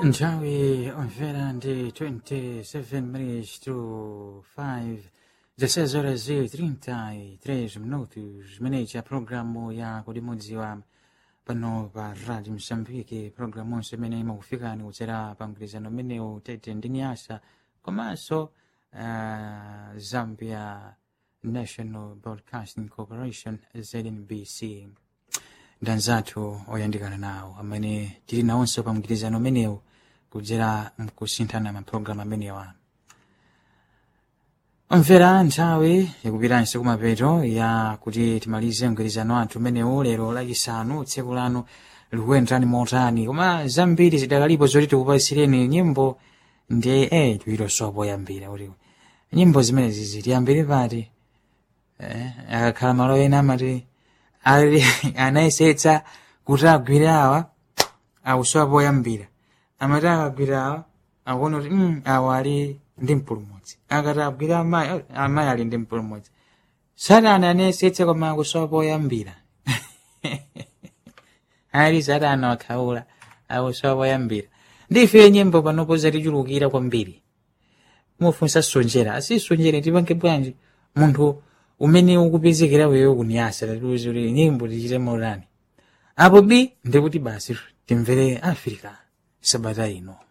Nthawi omvera ndi 27 minutes to 5 16 horas e 33 minutos zimeneyi programu ya kudimudziwa pano pa radio msambiki programu onse imene imakufikani kudzera pa mgwirizano umenewu tete ndi nyasa komanso uh, zambia national broadcasting corporation znbc ndanzathu oyandikana nawo amene tili nawonso pa mgwirizano umenewu kudzera mkusinthana mapulogalamu amenewa omvera nthawi ikupitanso kumapeto ya kuti timalize mgwirizano athu umenewu lero lachisanu tsiku lanu likuyenderani motani koma zambiri zidakalipo zoti tikupasireni nyimbo ndi eh tiwirosopo yambira kuti nyimbo zimene zizi tiyambire pati eh, akakhala malo ena amati ali anayesetsa kuti agwire awa akusowa poyambira amati akagwira awa akuona kuti mm, awa ali ndi mpulumutsi akati agwire amayi oh, amayi ali ndi mpulumutsi satana anayesetsa koma akusowa poyambira ali satana wakhaula akusowa poyambira ndife nyimbo panopo zatichulukira kwambiri mufunsa sonjera asisonjere tipange bwanji munthu umene ukupezekera wewe kunyasa tatiuze kuti nyimbo tichite mautani apo b ndikuti basi timvere africa sabata ino